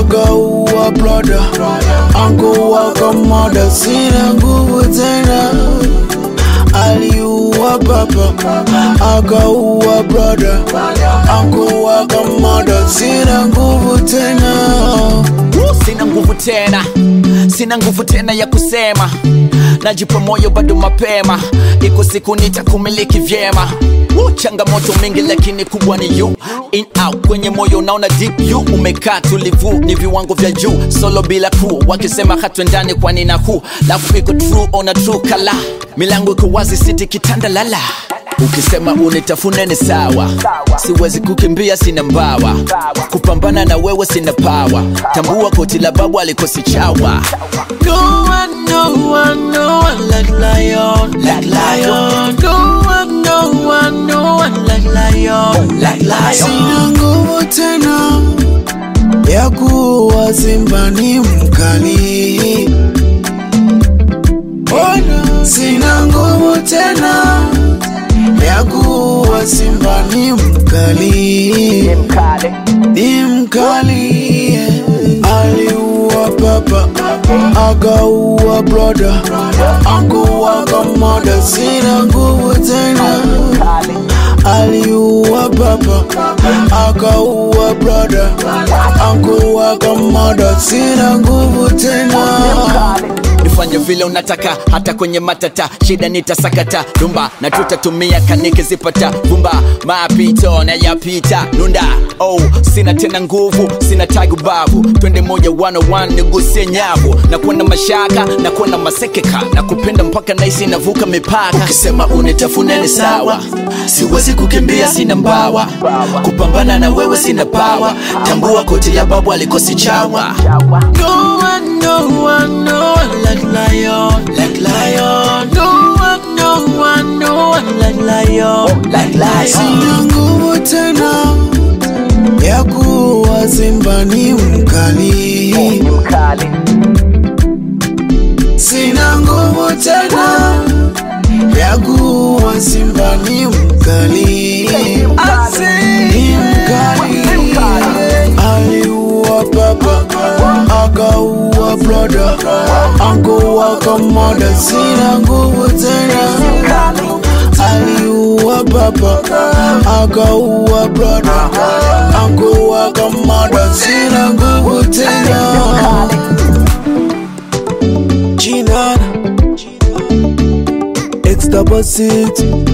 akaua brother, ankuwaka mada, sina nguvu tena. Aliua papa, akaua brother, ankuwaka mada, sina nguvu tena. sina nguvu tena sina nguvu tena ya kusema najipa moyo bado mapema iko siku nitakumiliki vyema Woo, changamoto mingi lakini kubwa ni you in out kwenye moyo unaona deep you umekaa tulivu ni viwango vya juu solo bila crew wakisema hatwendani kwani na huu lafu iko true ona true kala milango iko wazi siti kitanda lala ukisema unitafune ni sawa siwezi kukimbia sina mbawa kupambana na wewe sina pawa tambua koti la babu alikosi chawa No one, no one, no one like lion, like lion. No one, no one, no one like lion, like lion. Sina nguvu tena ya kuwa simba ni mkali. Ona, sina nguvu tena ya kuwa simba ni mkali, ni mkali. Aliua papa, akaua brother, ankuwaka mada, sina nguvu tena. Aliua papa, akaua brother, ankuwaka mada, sina nguvu tena. nifanye vile unataka hata kwenye matata shida nitasakata dumba na tutatumia kanike zipata vumba mapito na yapita nunda oh sina tena nguvu sina tagu babu twende moja one on one nigusie nyavu na kuwa na mashaka na kuwa na masekeka na kupenda mpaka naisi navuka mipaka ukisema unitafune ni sawa siwezi kukimbia sina mbawa kupambana na wewe sina pawa tambua koti la babu alikosi chawa No one, no one, no one like lion, like lion. No one, no one, no one like lion, like lion. Sina nguvu tena ya kuwa simba ni mkali. Sina nguvu tena ya kuwa simba ni mkali. Ni mkali. Aliua papa, akaua brother, ankuwaka mada, sina nguvu tena. Aliua papa, akaua brother, ankuwaka mada, sina nguvu tena. G9 X double six